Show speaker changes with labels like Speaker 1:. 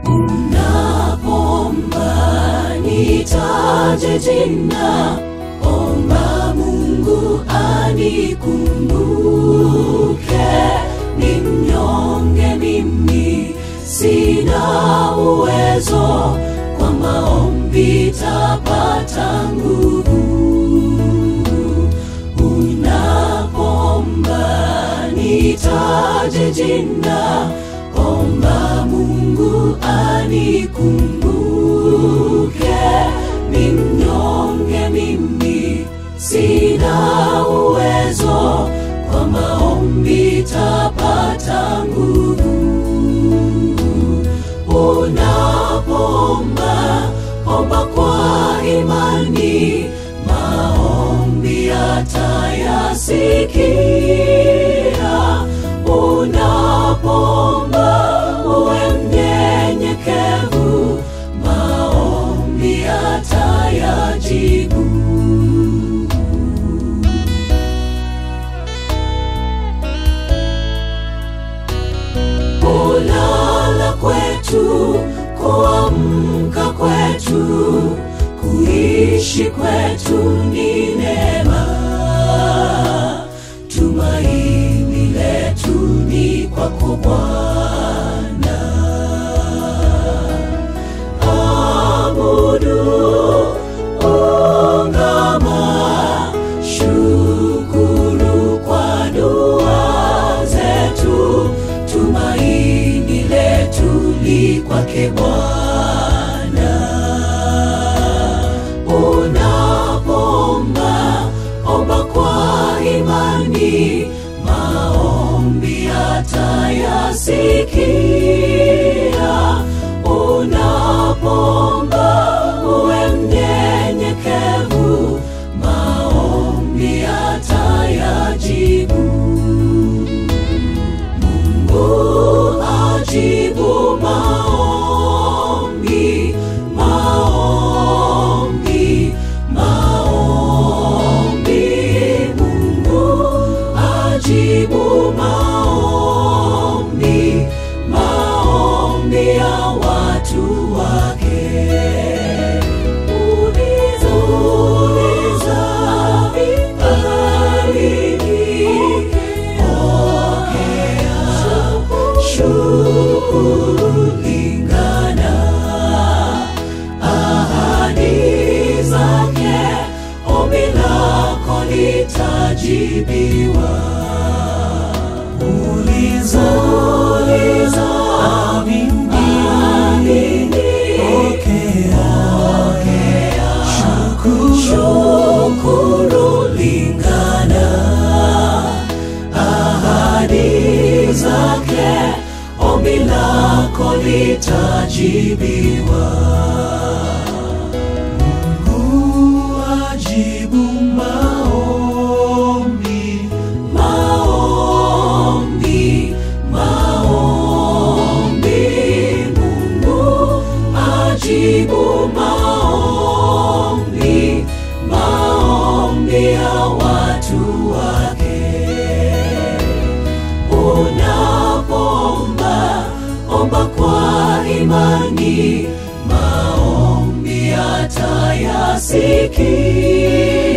Speaker 1: Unapoomba nitaje jina, omba Mungu anikumbuke. Ni mnyonge mimi, sina uwezo, kwa maombi tapata nguvu. Unapoomba nitaje jina, omba Mungu anikumbuke. Ni mnyonge mimi, sina uwezo, kwa maombi tapata nguvu. Unapoomba omba kwa imani, maombi atayasikia. Unapoomba uwe mnyenyekevu, maombi atayajibu. kulala kwetu, kuamka kwetu, kuishi kwetu ni neema. Tumaini letu ni kwako Bwana. Abudu, ungama, shukuru kwa dua zetu, tumaini letu li kwake Bwana. Unapoomba omba kwa imani, maombi atayasikia. Unapoomba uwe mnyenyekevu, maombi atayajibu. Mungu ajibu maombi, maombi, maombi. Mungu ajibu maombi, maombi ya watu wake. Uliza, uliza, amini, pokea, shukuru, lingana, ahadi zake, ombi lako litajibiwa. Uliza, uliza, amini, pokea, shukuru, lingana, ahadi zake, ombi lako litajibiwa. Mungu ajibu maombi, maombi, maombi. Mungu ajibu maombi, maombi ya watu wake. Unapoomba omba kwa imani, maombi atayasikia.